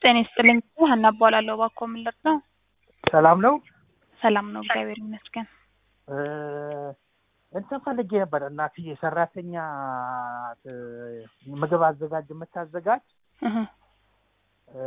ጤና ይስጥልኝ ሀና እባላለሁ። እባክዎ ምን ልርዳው? ሰላም ነው። ሰላም ነው፣ እግዚአብሔር ይመስገን። እ እንትን ፈልጌ ነበር እናትዬ ሰራተኛ እ ምግብ አዘጋጅ የምታዘጋጅ እህ እ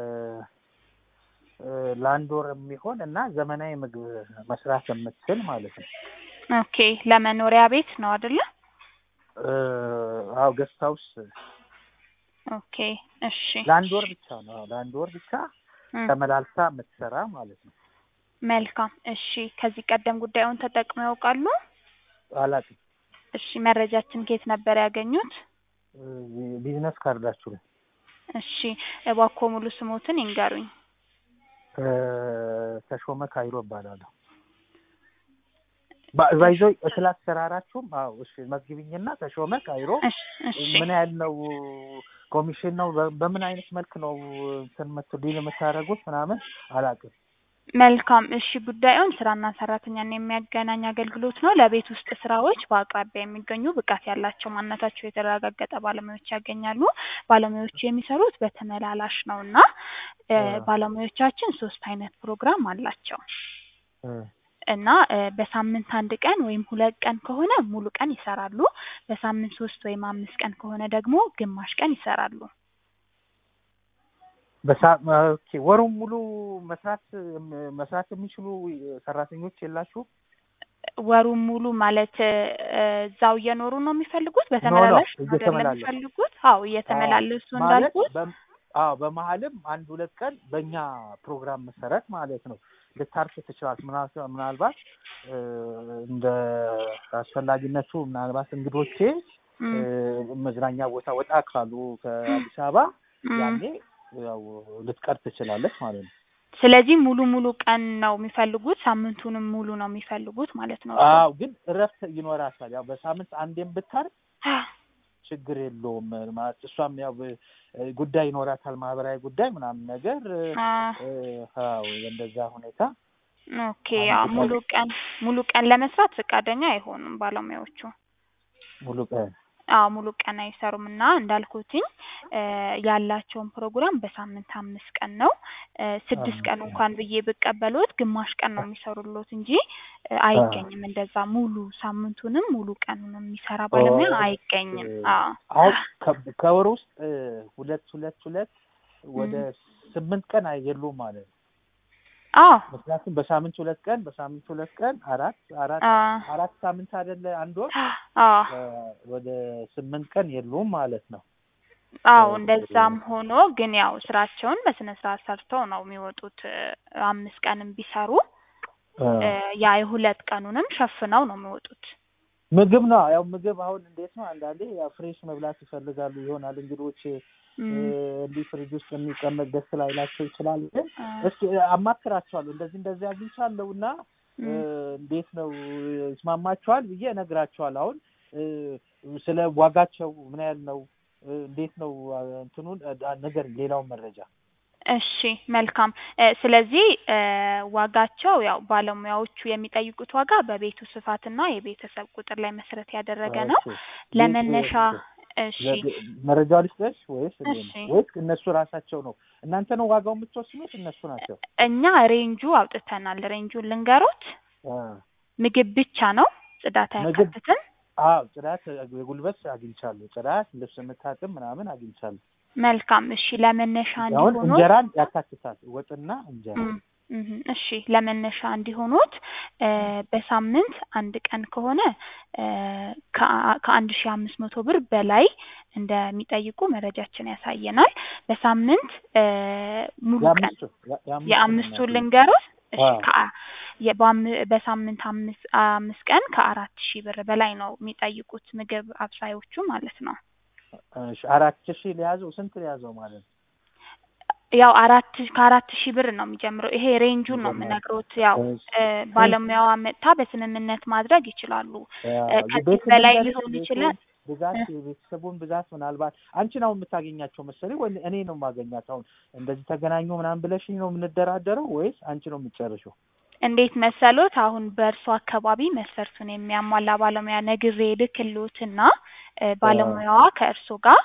እ ለአንድ ወር የሚሆን እና ዘመናዊ ምግብ መስራት የምትችል ማለት ነው። ኦኬ ለመኖሪያ ቤት ነው አይደለ? እ አዎ ገስት ሀውስ ኦኬ እሺ። ለአንድ ወር ብቻ ነው። ለአንድ ወር ብቻ እም፣ ተመላልሳ የምትሰራ ማለት ነው። መልካም እሺ። ከዚህ ቀደም ጉዳዩን ተጠቅመው ያውቃሉ? አላውቅም። እሺ መረጃችን ከየት ነበር ያገኙት? እ ቢዝነስ ካርዳችሁ ላይ እሺ እባክዎ ሙሉ ስሞትን ይንገሩኝ። እ ተሾመ ካይሮ እባላለሁ። ባ- ባይዞ ስለ አሰራራችሁም አዎ እሺ መዝግቢኝና ተሾመ ካይሮ እሺ እሺ ምን ያህል ነው ኮሚሽን ነው በ- በምን አይነት መልክ ነው እንትን የምት- ዲል የምታደርጉት ምናምን አላውቅም። መልካም እሺ። ጉዳዩን ስራና ሰራተኛን የሚያገናኝ አገልግሎት ነው። ለቤት ውስጥ ስራዎች በአቅራቢያ የሚገኙ ብቃት ያላቸው ማንነታቸው የተረጋገጠ ባለሙያዎች ያገኛሉ። ባለሙያዎቹ የሚሰሩት በተመላላሽ ነው እና እ አ- ባለሙያዎቻችን ሶስት አይነት ፕሮግራም አላቸው እ እና እ በሳምንት አንድ ቀን ወይም ሁለት ቀን ከሆነ ሙሉ ቀን ይሰራሉ። በሳምንት ሶስት ወይም አምስት ቀን ከሆነ ደግሞ ግማሽ ቀን ይሰራሉ። በሳ ኦኬ ወሩን ሙሉ መስራት መስራት የሚችሉ ሰራተኞች የላችሁም? ወሩን ሙሉ ማለት እ እዛው እየኖሩ ነው የሚፈልጉት? በተመላላሽ ነው አይደለም እየተመላለሱ። የሚፈልጉት? አዎ እየተመላለሱ ማለት እንዳልኩት በ- አዎ በመሀልም አንድ ሁለት ቀን በእኛ ፕሮግራም መሰረት ማለት ነው ልታርፍ ትችላለች። ምናልባት ምናልባት እ እንደ አስፈላጊነቱ ምናልባት እንግዶቼ እም፣ እ መዝናኛ ቦታ ወጣ ካሉ ከአዲስ አበባ እም። ያኔ ያው ልትቀር ትችላለች ማለት ነው። ስለዚህ ሙሉ ሙሉ ቀን ነው የሚፈልጉት፣ ሳምንቱንም ሙሉ ነው የሚፈልጉት ማለት ነው። አዎ ግን እረፍት ይኖራታል። ያው በሳምንት አንዴም ብታርፍ ችግር የለውም ማለት እሷም ያው ብ- ጉዳይ ይኖራታል ማህበራዊ ጉዳይ ምናምን ነገር አ እ፣ አዎ እንደዛ ሁኔታ ኦኬ ያው ሙሉ ቀን ሙሉ ቀን ለመስራት ፈቃደኛ አይሆኑም ባለሙያዎቹ። ሙሉ ቀን አዎ ሙሉ ቀን አይሰሩም እና እንዳልኩትኝ እ ያላቸውን ፕሮግራም በሳምንት አምስት ቀን ነው። እ ስድስት ቀን እንኳን ብዬ ብቀበሎት ግማሽ ቀን ነው የሚሰሩሎት እንጂ እ አይገኝም እንደዛ ሙሉ ሳምንቱንም ሙሉ ቀኑንም የሚሰራ ባለሙያ ኦ፣ አይገኝም። እ፣ አዎ አሁን ከ- ከወር ውስጥ እ፣ ሁለት ሁለት ሁለት ወደ ስምንት ቀን የሉም ማለት ነው። አዎ ምክንያቱም በሳምንት ሁለት ቀን በሳምንት ሁለት ቀን አራት አራት አ አራት ሳምንት አይደለ አንድ ወር አዎ እ፣ ወደ ስምንት ቀን የሉም ማለት ነው። አዎ እንደዛም ሆኖ ግን ያው ስራቸውን በስነ ስርዓት ሰርተው ነው የሚወጡት። እ አምስት ቀንም ቢሰሩ እ፣ እ ያ የሁለት ቀኑንም ሸፍነው ነው የሚወጡት። ምግብ ነው ያው ምግብ አሁን እንዴት ነው አንዳንዴ ያው ፍሬሽ መብላት ይፈልጋሉ ይሆናል እንግዶች እ፣ እም፣ እንዲህ ፍሪጅ ውስጥ የሚቀመጥ ደስ ላይላቸው ይችላል። ግን አ፣ እስኪ አማክራቸዋለሁ እንደዚህ እንደዚህ አግኝቻለሁ እና እ፣ እም፣ እንዴት ነው ይስማማቸዋል ብዬ እነግራቸዋለሁ። አሁን እ፣ ስለ ዋጋቸው ምን ያህል ነው እ፣ እንዴት ነው አ፣ እንትኑን አ፣ ነገር ሌላውን መረጃ እሺ መልካም እ ስለዚህ እ ዋጋቸው ያው ባለሙያዎቹ የሚጠይቁት ዋጋ በቤቱ ስፋትና የቤተሰብ ቁጥር ላይ መሰረት ያደረገ ነው። እሺ። ለመነሻ እሺ ለግ- መረጃ ልስጥሽ ወይስ እኔ እሺ። ነው ወይስ እነሱ ራሳቸው ነው? እናንተ ነው ዋጋው የምትወስኑት? እነሱ ናቸው? እኛ ሬንጁ አውጥተናል። ሬንጁን ልንገሮት። አ፣ ምግብ ብቻ ነው፣ ጽዳት ምግብ አያካትትም። አዎ ጽዳት የጉልበት አግኝቻለሁ። ጽዳት፣ ልብስ የምታጥብ ምናምን አግኝቻለሁ። መልካም እሺ። ለመነሻ አሁን እንዲሆኑት እንጀራን ያካትታል። ወጥና እንጀራ እም፣ እም፣ እሺ ለመነሻ እንዲሆኑት እ በሳምንት አንድ ቀን ከሆነ እ ከአ- ከአንድ ሺህ አምስት መቶ ብር በላይ እንደሚጠይቁ መረጃችን ያሳየናል። በሳምንት እ ሙሉ ቀን የአምስቱ ያ- የአምስቱ የአምስቱን ነው ልንገሮት። እሺ አዎ። ከአ- የ- በአም- በሳምንት አምስት አምስት ቀን ከአራት ሺህ ብር በላይ ነው የሚጠይቁት ምግብ አብሳዮቹ ማለት ነው። እሺ፣ አራት ሺህ ሊያዘው ስንት ሊያዘው ማለት ነው? ያው አራት ከአራት ሺህ ብር ነው የሚጀምረው። ይሄ ሬንጁን ነው ይጀምራል። የምነግሮት። ያው እሺ። እ ባለሙያዋ መጥታ በስምምነት ማድረግ ይችላሉ። ያ፣ እ ከዚህ ቤት በላይ ልንገርሽ፣ ሊሆን ቤቱን ይችላል። ብዛት እ የቤተሰቡን ብዛት ምናልባት አንቺ ነው የምታገኛቸው መሰለኝ ወይ እኔ ነው የማገኛት? አሁን እንደዚህ ተገናኙ ምናምን ብለሽኝ ነው የምንደራደረው ወይስ አንቺ ነው የምትጨርሺው? እንዴት መሰሎት? አሁን በእርሱ አካባቢ መስፈርቱን የሚያሟላ ባለሙያ ነግሬ ልክልዎትና እ ባለሙያዋ ከእርሶ ጋር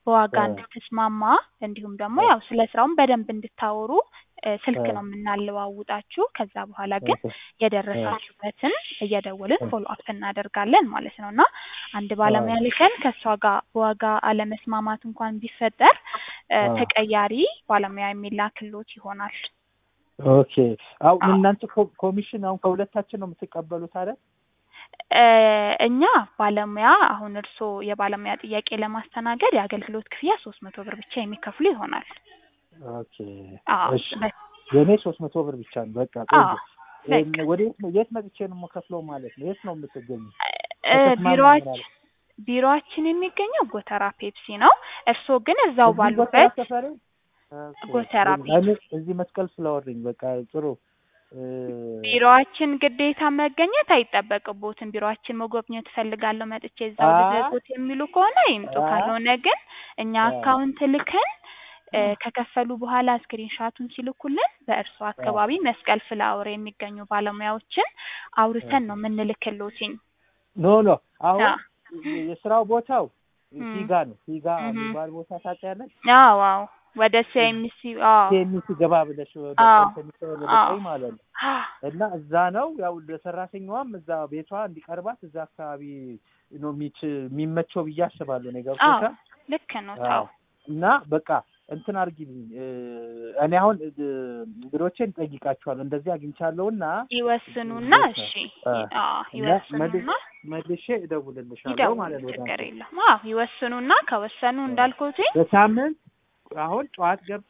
በዋጋ እ። እንድትስማማ እንዲሁም ደግሞ እ። ያው ስለ ስራውን በደንብ እንድታወሩ እ፣ ስልክ እ። ነው የምናለዋውጣችሁ። ከዛ በኋላ ግን ኦኬ። የደረሳችሁበትን እየደወልን እ። ፎሎ አፕ እናደርጋለን ማለት ነው እና አንድ ባለሙያ ልከን ከእሷ ጋር በዋጋ አለመስማማት እንኳን ቢፈጠር እ፣ አ። ተቀያሪ ባለሙያ የሚላክሎት ይሆናል። ኦኬ። አው አዎ። እናንተ ኮ- ኮሚሽን አሁን ከሁለታችን ነው የምትቀበሉት አይደል? እ፣ እኛ ባለሙያ አሁን እርስዎ የባለሙያ ጥያቄ ለማስተናገድ የአገልግሎት ክፍያ ሶስት መቶ ብር ብቻ የሚከፍሉ ይሆናል። ኦኬ። አዎ እሺ። በ- የእኔ ሶስት መቶ ብር ብቻ ነው። በቃ አዎ ቆንጆ። በቃ ወደ የት ነው የት መጥቼ ነው የምከፍለው ማለት ነው? የት ነው የምትገኙ? እ፣ ከተስማማን ቢሮዋች ማለት ቢሮዋችን የሚገኘው ጎተራ ፔፕሲ ነው። እርስዎ ግን እዛው እዚህ ጎተራ ባሉበት ሰፈሬ? ኦኬ። ጎተራ እኔ እዚህ መስቀል ፍላወርኝ በቃ ጥሩ እ፣ ቢሮዋችን ግዴታ መገኘት አይጠበቅቦትም። ቢሮዋችን መጎብኘት እፈልጋለሁ መጥቼ እዛው አ- ልዘጉት የሚሉ ከሆነ ይምጡ። አ- ካልሆነ ግን እኛ አ- አካውንት ልከን እ፣ ከከፈሉ በኋላ ስክሪን ሻቱን ሲልኩልን በእርሱ አካባቢ መስቀል ፍላወር የሚገኙ ባለሙያዎችን አውርተን ነው የምንልክሎትኝ። ኖ ኖ አሁን አ- የስራው ቦታው እም። ፊጋ ነው። ፊጋ እህ። የሚባል ቦታ ታውቂያለሽ? አዎ አዎ ወደ ሲኤምሲ አዎ ኬሚሲ ገባ ብለሽ ወደ አዎ። ሴሚሲ ወደ አዎ። ቀኝ ማለት ነው። እና እዛ ነው ያው ለሰራተኛዋም እዛ ቤቷ እንዲቀርባት እዛ አካባቢ ነው የሚች የሚመቸው ብዬ አስባለሁ። ነው አዎ ገብቶሻል? ልክ ነው። አዎ። ታው እና በቃ እንትን አድርጊልኝ እ፣ እኔ አሁን እ፣ እንግዶቼን ጠይቃቸዋለሁ እንደዚህ አግኝቻለሁና ይወስኑና እንዴት ነው? እሺ አ፣ አዎ እና ይወስኑና መልሼ እደውልልሻለሁ ይደውሉ ማለት ነው። ወደ ችግር አንቺ። የለም። አዎ ይወስኑና ከወሰኑ እንዳልኩትኝ በሳምንት አሁን ጠዋት ገብታ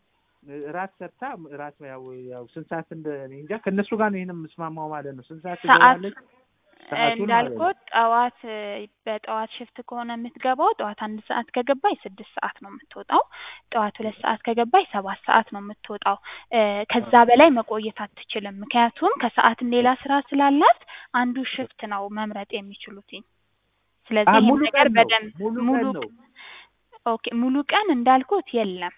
እራት ሰርታ እራት ያው ያው ስንት ሰዓት እንደ እኔ እንጃ ከእነሱ ጋር ነው ይሄን የምስማማው ማለት ነው። ስንት ሰዓት ሰዓት ትገባለች? ሰዓቱን ማለት ነው። እንዳልኩት ጠዋት እ፣ በጠዋት ሽፍት ከሆነ የምትገባው ጠዋት አንድ ሰዓት ከገባች ስድስት ሰዓት ነው የምትወጣው። ጠዋት ሁለት ሰዓት ከገባች ሰባት ሰዓት ነው የምትወጣው። እ፣ ከዛ በላይ መቆየት አትችልም። ምክንያቱም ከሰዓትም ሌላ ስራ ስላላት አንዱ ሽፍት ነው መምረጥ የሚችሉትኝ። አ ስለዚህ ይህን ሙሉ ነገር ቀን ነው በደንብ ሙሉ ሙሉ ቀን ነው ኦኬ ሙሉ ቀን እንዳልኩት የለም።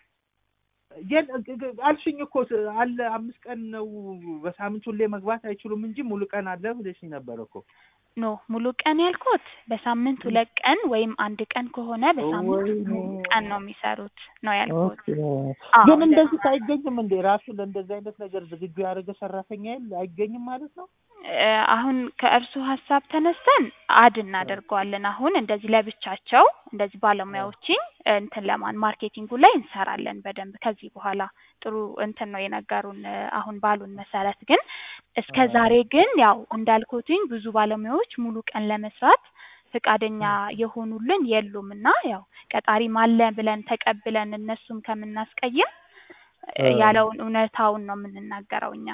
የለ ግ- ግ- አልሽኝ እኮ ስ- አለ አምስት ቀን ነው በሳምንት ሁሌ መግባት አይችሉም እንጂ ሙሉ ቀን አለ ብለሽኝ ነበር እኮ። ኖ ሙሉ ቀን ያልኩት በሳምንት ሁለት ቀን ወይም አንድ ቀን ከሆነ በሳምንት ወይኔ። ሙሉ ቀን ነው የሚሰሩት ነው ያልኩት። ኦኬ። አዎ ግን እንደዛ እንደዚህ አይገኝም እንዴ? ራሱ ለእንደዚህ አይነት ነገር ዝግጁ ያደረገ ሰራተኛ የለ አይገኝም ማለት ነው? እ፣ አሁን ከእርሱ ሀሳብ ተነስተን አድ እናደርገዋለን። አሁን እንደዚህ ለብቻቸው እንደዚህ ባለሙያዎችን እንትን ለማን ማርኬቲንጉ ላይ እንሰራለን በደንብ ከዚህ በኋላ ጥሩ እንትን ነው የነገሩን እ፣ አሁን ባሉን መሰረት ግን እስከ አ- ዛሬ ግን ያው እንዳልኩትኝ ብዙ ባለሙያዎች ሙሉ ቀን ለመስራት ፈቃደኛ የሆኑልን የሉም እና ያው ቀጣሪም አለ ብለን ተቀብለን እነሱም ከምናስቀይም እ፣ አ- ያለውን እውነታውን ነው የምንናገረው እኛ።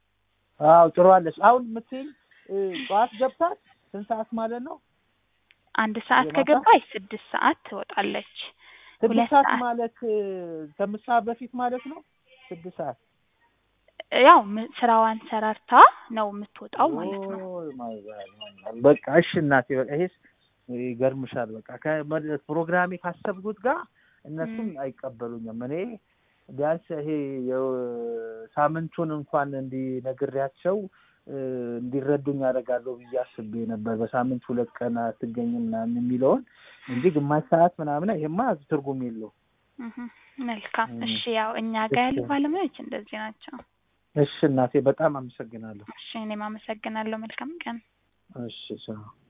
አዎ ጥሩ አለሽ። አሁን የምትይኝ እ፣ ጠዋት ገብታት ስንት ሰዓት ማለት ነው? አንድ ሰዓት የማታ? ከገባች ስድስት ሰዓት ትወጣለች። ስድስት ሁለት ሰዓት ሰዓት ማለት እ፣ ከምሳ በፊት ማለት ነው? ስድስት ሰዓት ያው ም- ስራዋን ሰራርታ ነው የምትወጣው ማለት ነው። ኦይ ማይ ጋድ ማይ ጋድ። በቃ እሺ እናቴ በቃ ይሄስ ይገርምሻል። በቃ ከመ- ፕሮግራሜ ካሰብኩት ጋር እነሱም ም። አይቀበሉኝም። እኔ ቢያንስ ይሄ የሳምንቱን እንኳን እንዲነግሬያቸው እ፣ እንዲረዱኝ ያደርጋለሁ ብዬ አስቤ ነበር። በሳምንት ሁለት ቀን አትገኝም ምናምን የሚለውን እንጂ ግማሽ ሰዓት ምናምን ይሄማ ትርጉም የለው። እህ፣ መልካም ም። እሺ። ያው እኛ ጋር ያሉ እሺ ባለሙያዎች እንደዚህ ናቸው። እሺ እናቴ በጣም አመሰግናለሁ። እሺ እኔም አመሰግናለሁ። መልካም ቀን። እሺ ቻው።